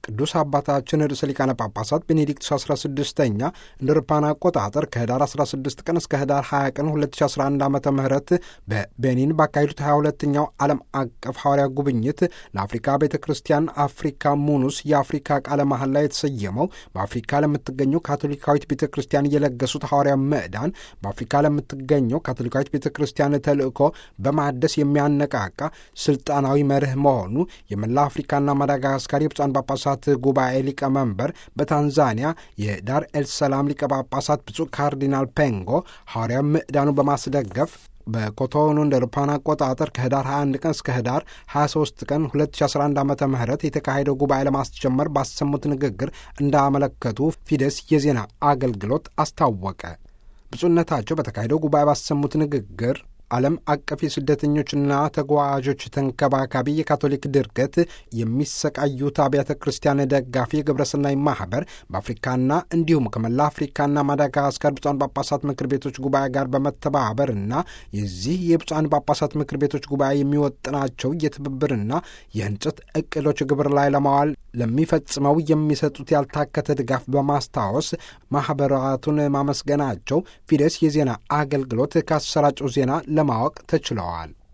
ቅዱስ አባታችን ርዕሰ ሊቃነ ጳጳሳት ቤኔዲክቱስ 16ኛ እንደ አውሮፓውያን አቆጣጠር ከህዳር 16 ቀን እስከ ህዳር 20 ቀን 2011 ዓ ም በቤኒን ባካሄዱት 22ኛው ዓለም አቀፍ ሐዋርያ ጉብኝት ለአፍሪካ ቤተ ክርስቲያን አፍሪካ ሙኑስ የአፍሪካ ቃለ መሐላ ላይ የተሰየመው በአፍሪካ ለምትገኘው ካቶሊካዊት ቤተ ክርስቲያን የለገሱት ሐዋርያ ምዕዳን በአፍሪካ ለምትገኘው ካቶሊካዊት ቤተ ክርስቲያን ተልእኮ በማደስ የሚያነቃቃ ስልጣናዊ መርህ መሆኑ የመላ አፍሪካና ማዳጋስካር የብፁዓን ጳጳሳት ጉባኤ ሊቀመንበር በታንዛኒያ የዳር ኤልሰላም ሊቀ ጳጳሳት ብፁዕ ካርዲናል ፔንጎ ሐዋርያ ምዕዳኑ በማስደገፍ በኮቶኑ እንደ አውሮፓውያን አቆጣጠር ከህዳር 21 ቀን እስከ ህዳር 23 ቀን 2011 ዓ ም የተካሄደው ጉባኤ ለማስጀመር ባሰሙት ንግግር እንዳመለከቱ ፊደስ የዜና አገልግሎት አስታወቀ። ብፁዕነታቸው በተካሄደው ጉባኤ ባሰሙት ንግግር ዓለም አቀፍ የስደተኞችና ተጓዦች ተንከባካቢ የካቶሊክ ድርገት የሚሰቃዩት አብያተ ክርስቲያን ደጋፊ የግብረሰናይ ማኅበር በአፍሪካና እንዲሁም ከመላ አፍሪካና ማዳጋስካር ብፁዓን ጳጳሳት ምክር ቤቶች ጉባኤ ጋር በመተባበርና የዚህ የብፁዓን ጳጳሳት ምክር ቤቶች ጉባኤ የሚወጥናቸው የትብብርና የህንጸት እቅዶች ግብር ላይ ለማዋል ለሚፈጽመው የሚሰጡት ያልታከተ ድጋፍ በማስታወስ ማኅበራቱን ማመስገናቸው ፊደስ የዜና አገልግሎት ካሰራጨው ዜና ለማወቅ ተችለዋል።